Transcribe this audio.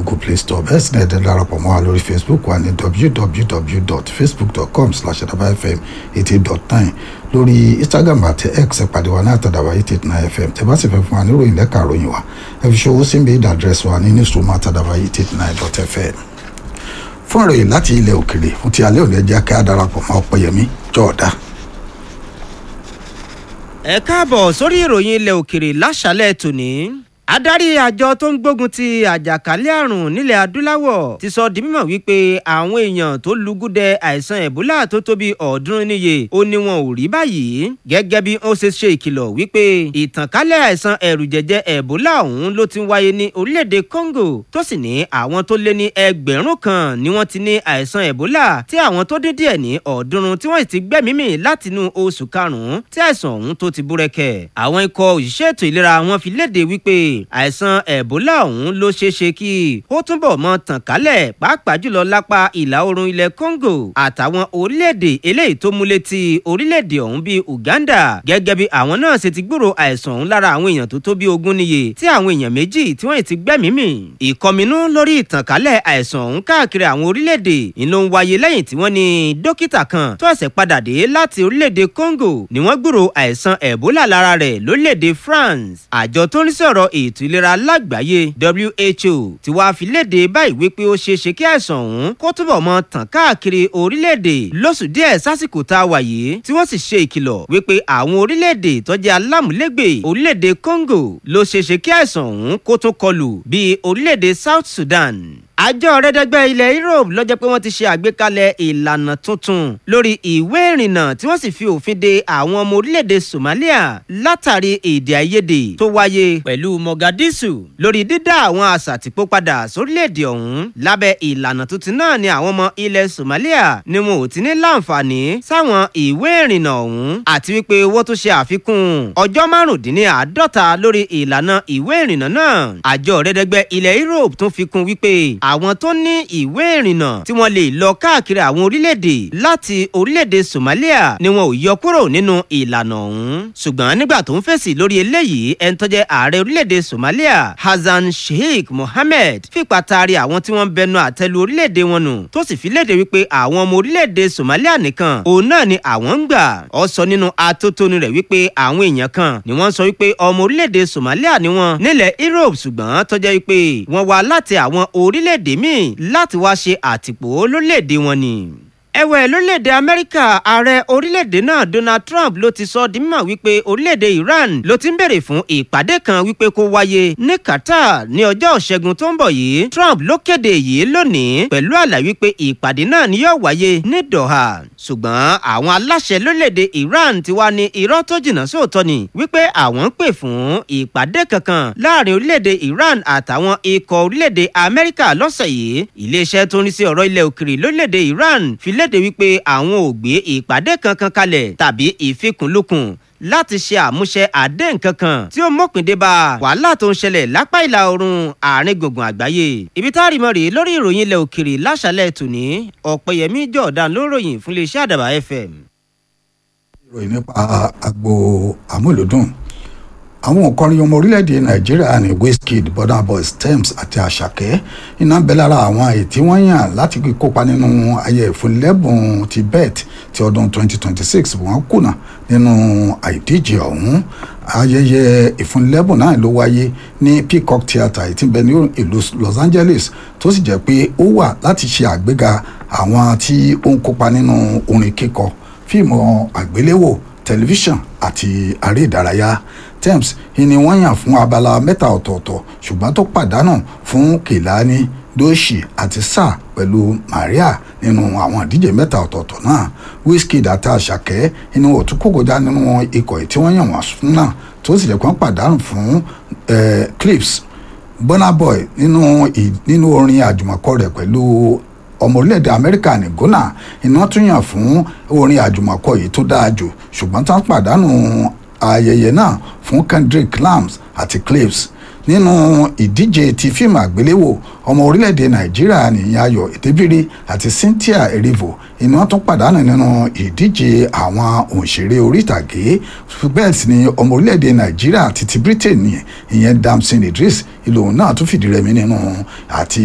google play store bẹ́ẹ̀ sì ni ẹ̀dẹ̀ darapọ̀ mọ́ wa lórí facebook wa ní www.facebook.com slash adabafm eighty dot nine lórí instagram àti x ìpàdé wa ní àtàdàwà eight eight nine fm tẹ́ bá sì fẹ́ fún wa níròyìn lẹ́ka àròyìn wa ẹ fi ṣòwò sí mail address wa ní newsroom àtàdàwà eight eight nine dot fm fún ìròyìn láti ilẹ̀ òkèrè fún ti alẹ́ òní ẹjẹ́ ká darapọ̀ mọ́ ọ̀pẹ̀yẹmí jọ̀ọ́dá. ẹ káàbọ̀ sórí ìròyìn ilẹ̀ òkèrè láṣálẹ̀ tòní adarí àjọ tó ń gbógun ti àjàkálẹ̀ àrùn nílẹ̀ adúláwọ̀ ti sọ di mímọ̀ wípé àwọn èèyàn tó lùgúdẹ àìsàn ẹ̀bólà tó tó bí ọ̀ọ́dúnrún níye ó ní wọn ò rí báyìí gẹ́gẹ́ bí ó ṣe ṣe ìkìlọ̀ wípé ìtànkálẹ̀ àìsàn ẹ̀rù jẹjẹ ẹ̀bólà ọ̀hún ló ti wáyé ní orílẹ̀-èdè Congo tó sì ní àwọn tó lé ní ẹgbẹ̀rún kan ni wọ́n ti ní àìsàn ẹ̀bólà tí àwọn tó dín díẹ̀ ní ọ̀ọ́dúnrún tí wọ́n ti gbẹ́mímì látinú oṣù karùn-ún tí àìsàn ọ̀hún tó ti búrẹ́kẹ̀ àwọn ikọ̀ òṣìṣẹ́ ètò ìlera wọn fi léde wípé àìsàn ẹ̀bólà ọ̀hún ló ṣeé ṣe kí ó túbọ̀ mọ tàn kálẹ̀ pàápàá jùlọ lápá ìlà oòrùn ilẹ̀ Congo àtàwọn orílẹ̀-èdè eléyìí tó múlẹ̀ ti orílẹ̀-èdè ọ̀hún bíi Uganda gẹ́gẹ́ bí àwọn náà ṣe ti gbúrò àìsàn ọ̀hún lára àwọn èèyàn tó tó bí ogún níye tí àwọn èèyàn méjì tí wọ́n ti gbẹ́mìí mì ìkọminú lórí ìtànkálẹ̀ àìsàn ọ̀hún káàkiri àwọn orílẹ̀-èdè ìlú ń wáyé lẹ́yìn tí wọ́n ní dókítà kan tó ẹ̀sẹ̀ padà dé láti orílẹ̀-èdè Congo ni wọ́n gbúrò àìsàn ẹ̀bólà lára rẹ̀ lórílẹ̀-èdè France àjọ tó ń sọ̀rọ̀ ètò ìlera lágbàáyé WHO ti wá fi léde báyìí wípé ó ṣeé ṣe kí àìsàn ọ̀hún kó túbọ̀ mọ tàn káàkiri orílẹ̀-èdè lóṣù díẹ̀ sásìkò tá a wà yìí tí wọ́n sì ṣe ìkìlọ̀ wípé àwọn orílẹ̀-èdè tó jẹ́ alámúlégbè orílẹ̀-èdè Congo ló ṣeé ṣe kí àìsàn ọ̀hún kó tún kọlù bíi orílẹ̀-èdè South Sudan àjọ rẹdẹgbẹ ilẹ̀ Europe ló jẹ́ pé wọ́n ti ṣe àgbékalẹ̀ ìlànà tuntun lórí ìwé ìrìnnà tí wọ́n sì fi òfin de àwọn ọmọ orílẹ̀-èdè Somalia látàrí èdè àìyedè tó wáyé pẹ̀lú Mogadishu lórí dídá àwọn àṣàtìpó padà sórílẹ̀-èdè ọ̀hún lábẹ́ ìlànà tuntun náà ni àwọn ọmọ ilẹ̀ Somalia ni wọn ò ti ní láǹfààní sáwọn ìwé ìrìnnà ọ̀hún àti wípé wọ́n tún ṣe àfikún ọjọ́ márùndínláàádọ́ta lórí ìlànà ìwé ìrìnnà náà àjọ rẹdẹgbẹ ilẹ̀ Europe tún fi kún wípé àwọn tó ní ìwé ìrìnnà tí wọ́n lè lọ káàkiri àwọn orílẹ̀-èdè láti orílẹ̀-èdè Somalia ni wọn ò yọ kúrò nínú ìlànà ọ̀hún. ṣùgbọ́n nígbà tó ń fèsì lórí eléyìí ẹni tó jẹ́ ààrẹ orílẹ̀-èdè Somalia Hassan Sheikh Mohammed fipá taari àwọn tí wọ́n ń bẹnu àtẹ́lu orílẹ̀-èdè wọn nù tó sì fi léde wípé àwọn ọmọ orílẹ̀-èdè Somalia nìkan òun náà ni àwọn ń gbà. ó sọ nínú atótónu rẹ̀ wípé àwọn èèyàn kan ni wọ́n sọ wípé ọmọ orílẹ̀-èdè Somalia ni wọ́n nílẹ̀ Europe ṣùgbọ́n tó jẹ́ wípé wọ́n wá láti àwọn orílẹ̀ orílẹ̀-èdè míì láti wá ṣe àtìpó lórílẹ̀-èdè wọn ni ẹ̀wẹ̀ lórílẹ̀‐èdè amẹ́ríkà ààrẹ orílẹ̀‐èdè náà donald trump ló ti sọ di mímọ̀ wípé orílẹ̀‐èdè iran ló ti ń bèrè fún ìpàdé kan wípé kó wáyé ní qatar ní ọjọ́ ìṣẹ́gun tó ń bọ̀ yìí trump ló kéde yìí lónìí pẹ̀lú àlàyé wípé ìpàdé náà ni yóò wáyé ní doha ṣùgbọ́n àwọn aláṣẹ lórílẹ̀‐èdè iran ti wá ní irọ́ tó jìnnà sóòótọ́ ni wípé àwọn ń pè fún ìpàdé kankan láàrin orílẹ̀‐èdè iran àtàwọn ikọ̀ orílẹ̀‐èdè amẹ́ríkà lọ́sẹ̀ yìí iléeṣẹ́ tó ń rí sí ọ̀rọ̀ ilẹ̀ òkèrè lórílẹ̀‐èdè iran fi léde wípé àwọn ò gbé ìpàdé kankan kalẹ̀ tàbí ìfikùnlukùn láti ṣe àmúṣe àdéhùn kankan tí ó mọ̀pìn dé bá wàhálà tó ń ṣẹlẹ̀ lápá ìlà oòrùn àárín gbùngbùn àgbáyé. ibi tá a rí mọ́ rèé lórí ìròyìn ilẹ̀ òkèrè láṣálẹ̀ tòní ọ̀pẹ̀yẹmí jọ̀ọ̀dán ló ròyìn fún iléeṣẹ́ àdàbà fm. ìròyìn nípa agbo àmúlòdùn àwọn òǹkọrin ọmọ orílẹ̀-èdè nàìjíríà ní wizkid burna boy stems àti àṣàkẹ́ iná bẹ lára àwọn èyí tí wọ́n yàn láti kópa nínú ayẹyẹ ìfúnlẹ́bùn ti bet ti ọdún 2026 wọ́n kùnà nínú àìdíje ọ̀hún ayẹyẹ ìfúnlẹ́bùn náà ló wáyé ní peacock theatre èyí tí ń bẹ ní ìlú los angeles tó sì jẹ́ pé ó wà láti ṣe àgbéga àwọn tí ó ń kópa nínú orin kíkọ fíìmù àgbéléwò tẹlifíṣàn àti aré ìdárayá tems ni wọ́n yàn fún abala mẹ́ta ọ̀tọ̀ọ̀tọ̀ ṣùgbọ́n tó pàdánù fún kèlání dóṣì àti sáà pẹ̀lú maria nínú àwọn ìdíje mẹ́ta ọ̀tọ̀ọ̀tọ̀ náà wizkid àti àṣàkẹ́ inú òtún kókòjá nínú ikọ̀ tí wọ́n yàn wọ́n fún náà tó sì jẹ́ pé wọ́n pàdánù fún clips burna boy nínú nínú orin àjùmọ̀kọ rẹ̀ pẹ̀lú ọmọ orílẹ̀-èdè amẹ́ríkà ní ghana iná tún yàn fún orin àjùmọ̀kọ yìí tó dáa jù ṣùgbọ́n tí wọ́n pàdánù ayẹyẹ náà fún kendrick lams àti clips nínú ìdíje ti fíìmù àgbéléwò ọmọ orílẹ̀-èdè nàìjíríà nìyẹn ayọ̀ ètébírí àti cynthia erivo iná tún pàdánù nínú ìdíje àwọn òǹṣèré orí ìtàgé bẹ́ẹ̀ sì ni ọmọ orílẹ̀-èdè nàìjíríà àti ti britain ìyẹn damson idris ìlò náà tún fìdí rẹmi nínú àti